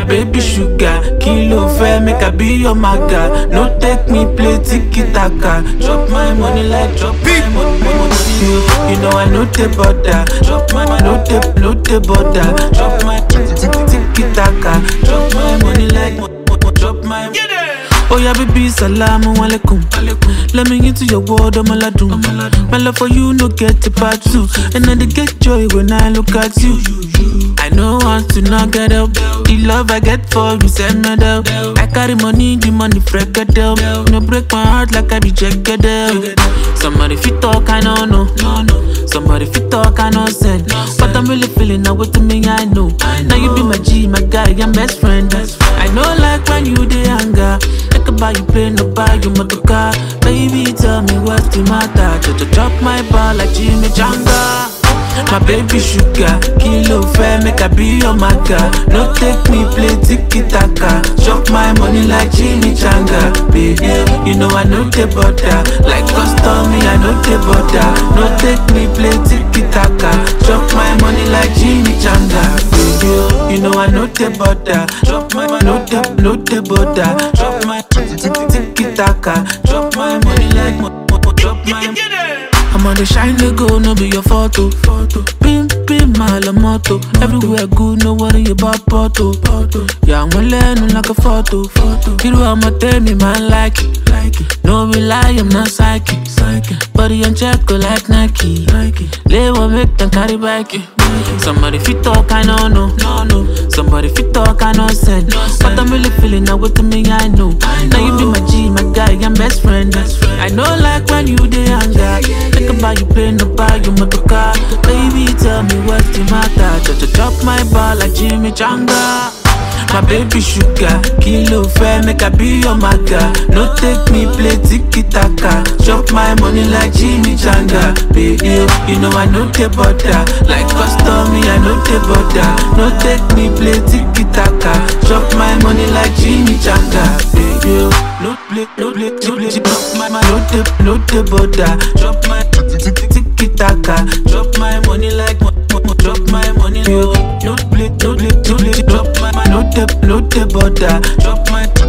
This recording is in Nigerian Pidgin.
baby sugar. Kilo fair, make I be your maga. No take me play tiki taka. Drop my money like drop my money. money. You, you know I know the border. Drop my money, no the, no the border. Drop my tiki taka. Drop my money like mo- mo- drop my. Oh yeah, baby, salamu alaikum. Let me into your world, I'm aladun. My love for you, no get a part two. And I dey get joy when I look at you. I know want to not get up. The love I get for you, send me down. I carry money, the money freak it up. No break my heart like I be jagged up. Somebody fit talk, I don't know. Somebody fit talk, I know send. But I'm really feeling now with me, I know. Now you be my G, my guy, I'm best friend. I know like when you dey anger. I can buy you plane, no buy you motor car. Baby, tell me what's the matter. Just drop my ball like Jimmy Janga. My baby sugar, kilo fair, make I be your maga. No take me play tiki taka. Chop my money like Jimmy Changa. Baby, you know I know the butter. Like custom, me I know the butter. No take me play tiki taka. Chop my money like Jimmy Changa. Baby, you know I know the butter. Drop my money, no the, no the butter. Drop my tiki taka. Drop my money like mo- mo- drop my. I'm on the shine they go, no be your photo. photo. Pim, pim, my la moto. Everywhere good, no worry about photo. photo. Yeah, I'm learning like a photo. photo. You know I'ma tell me, man, like it. Like it. No be lie, I'm not psychic. psychic. Body on check, go like Nike. Nike. Lay one make them carry back it. Somebody fit talk, I know, no. no, no. Somebody fit talk, I know, send. But I'm really feeling now with me, I know. Now you be my G, my guy, I'm best friend. I know, like when you dey anger. Think about you plane, no buy you motor car. Baby, tell me what's the matter. Just drop my ball like Jimmy Janga. My baby sugar, kilo fair, make I be your maga. No take me play tiki taka. Chop my money like Jimmy Changa. Baby, you know I know the butter. Like custom, me I know the butter. No take me play tiki taka. Chop my money like Jimmy Changa. Baby, no play, no play, no play. Chop my money, no the, no the butter. Drop my tiki taka. Drop my money like mo- mo- mo- drop my money. No play, no play, no play. Drop my money, no the, no the butter. Drop my